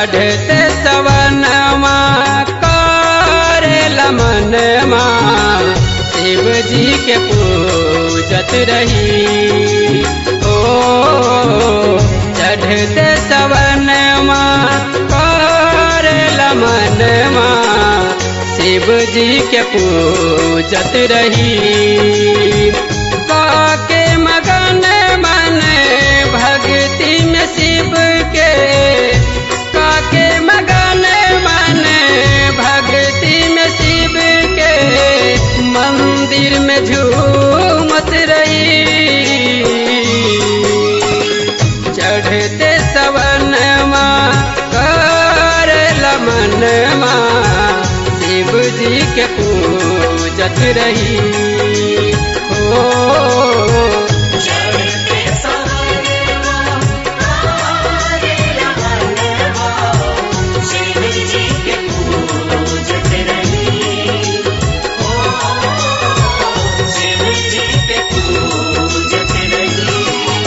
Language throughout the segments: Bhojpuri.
चढ़ते सवनमा करे लमनमा शिव जी के पूजत रही ओ चढ़ते सवनमा करे लमनमा शिव जी के पूजत रही काके मगन मन भक्ति में शिव के काके मगन मन भक्ति में शिव के मंदिर में झूमत रही चढ़ते सवनमा कर लमनमा शिव जी के पूजत रही हो चढ़ते सवनमा आरे लमनवा शिव जी के पूजत रही ओ शिव जी के पूजत रही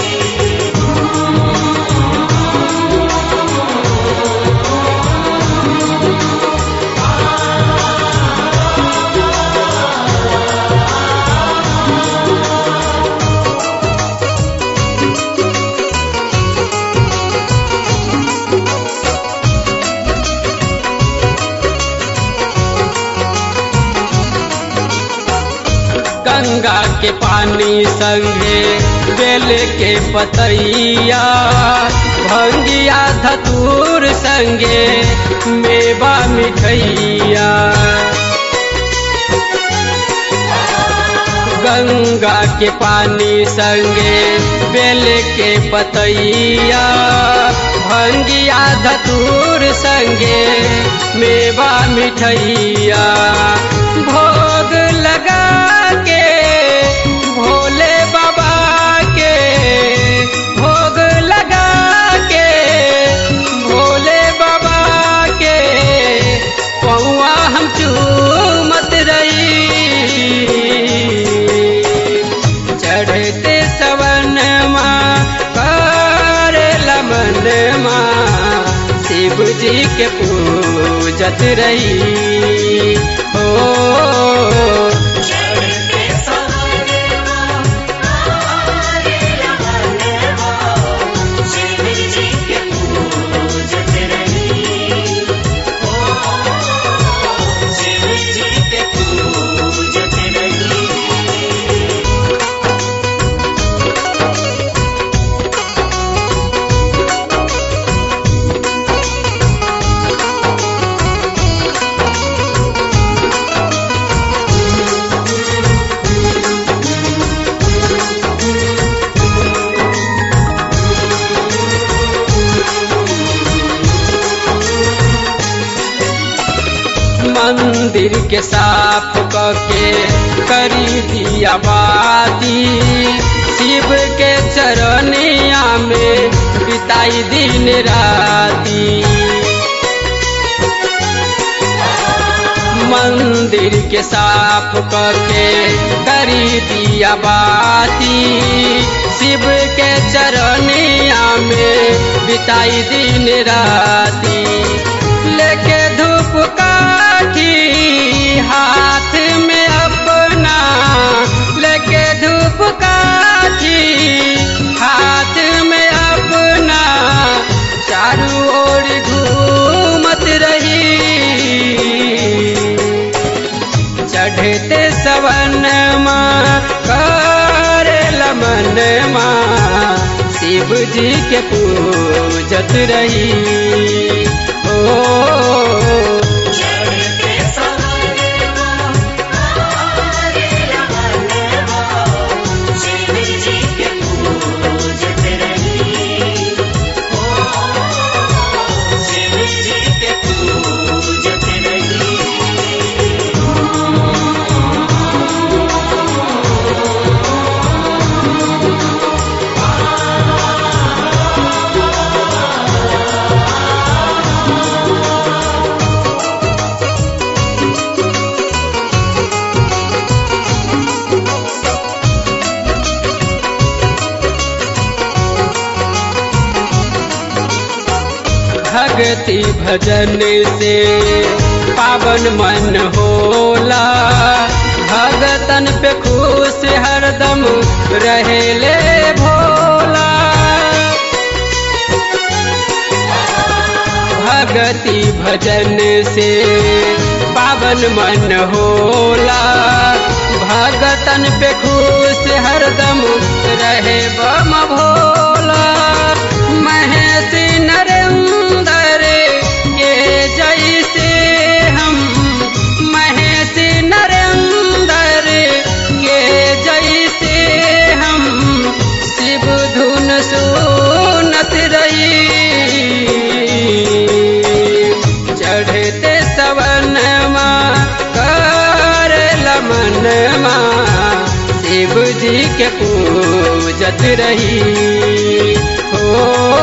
गंगा के पानी संगे बेल के पतैया भंगिया धतूर संगे मेवा मिठैया गंगा के पानी संगे बेल के पतैया भंगिया धतूर संगे मेवा मिठैया भोग लगा के भोले बाबा के भोग लगा के भोले बाबा के पौआ हम चूमत रही चढ़ते सवनमा कर लमनमा शिव जी के पूजत रही हो चढ़ते सवनमा आरे लमनवा शिव जी के पूजत रही ओ शिव जी के पूजत रही मंदिर के साफ करके करी दिया बाती शिव के चरनिया में बिताई दिन राती मंदिर के साफ करके करी दिया बाती शिव के चरनिया में बिताई दिन राती लेके धूप काठी हाथ में अपना लेके धूप काठी हाथ में अपना चारू ओर घूमत रही चढ़ते सवनमा कर लमनमा शिव जी के पूजत रही ओ चढ़ते सवनमा आरे लमनवा शिव जी के पूजत रही ओ शिव जी के पूजत रही चढ़ते भक्ति भजन से पावन मन होला भगतन पे खुश हरदम रहेले भोला भक्ति भजन से पावन मन होला भगतन पे खुश हरदम रहे बम भोला महेश नरेंद्र के जैसे हम महेश नरेंद्र के जैसे हम शिव धुन सुनत रही चढ़ते सवनमा कर लमनमा शिव जी के पूजत रही हो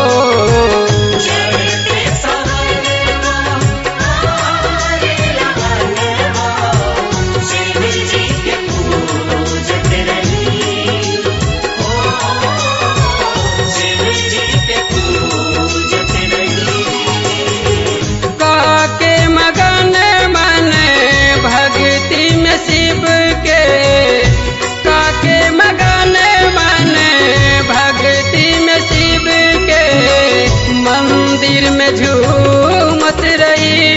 चढ़ते सवनमा आरे लगनवा शिव जी के पूजत रही हो शिव जी के पूजत रही काके मगन मन भक्ति में शिव के काके मगन मन भक्ति में शिव के मंदिर में झूमत रही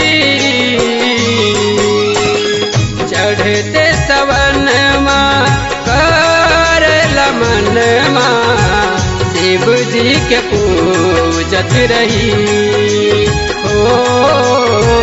चढ़ते सवनमा कर लमनमा शिव जी के पूजत रही हो